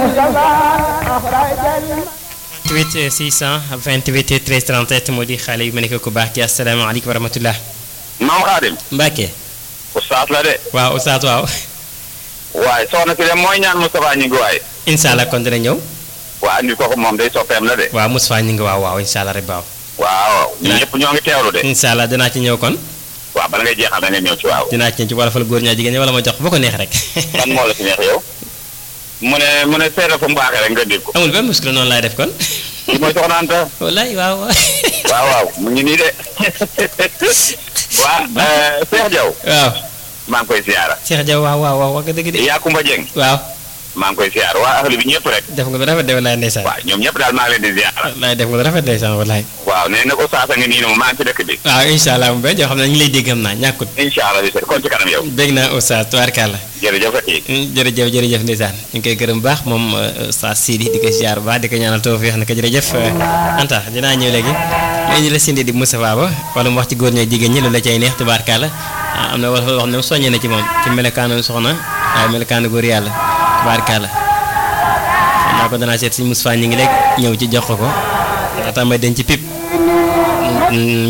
28 628 13 37 moo di xale yu ma nekk ku baax ci asalaamaaleykum wa rahmatulah. maam Xaadim. Mbacke. oustaz la de. waaw oustaz waaw. waaye soxna si de mooy ñaan Moustapha ñu ngi waay. incha allah kon dina ñëw. waa andi ko moom day soppeem la de. waaw Moustapha ñu ngi waaw waaw incha allah rek waaw. waaw ñun ñëpp ñoo ngi teewlu de. incha allah dinaa ci ñëw kon. waaw bala ngay jeexal da ngay ñëw ci waaw. dinaa ci ñëw ci wala fal góor ñaa jigéen ñi wala ma jox ba ko neex rek. kan moo la si neex yow. mu ne mu ne seetal fu mu baaxee rek nga dégg ko. amul benn muskila noonu laay def kon. kii mooy soxna Anta. wallaay waaw waaw. waaw waaw mu ngi nii de. waa Cheikh Diaw. waaw. maa ngi koy siyaara. Cheikh Diaw waaw waaw waaw wax nga dëgg de. Yakumba Dieng. waaw. maa ngi koy siyaara waa ahlu bi ñëpp rek. def nga lu rafet de wallaay ndeysaan. waaw ñoom ñëpp daal maa ngi leen di siyaara. wallaay def nga lu rafet ndeysaan wallaay. waaw nee na ko saasa nga nii ne maa ngi ci dëkk bi. waaw incha allah mu benn joo xam ne ñu ngi lay dégg xam naa ñàkkut. incha allah bi kon ci kanam yow. dégg naa oustaz tubaarkàlla. jërëjëf ak jërëjëf jërëjëf ndeysaan ñu ngi koy gërëm bu baax moom oustaz Sidi di ko ziar bu baax di ko ñaanal tawfiix na ko jërëjëf Anta dinaa ñëw léegi léegi la Sindi di Moustapha ba wala mu wax ci góor ñi jigéen ñi loolu la cay neex tubaarkàlla am na wala wax ne soññee na ci moom ci melokaanu soxna waaye melokaanu góor yàlla tubaarkàlla xam naa ko danaa seet si Moustapha ñu ngi léegi ñëw ci jox ko ko laata may denc pip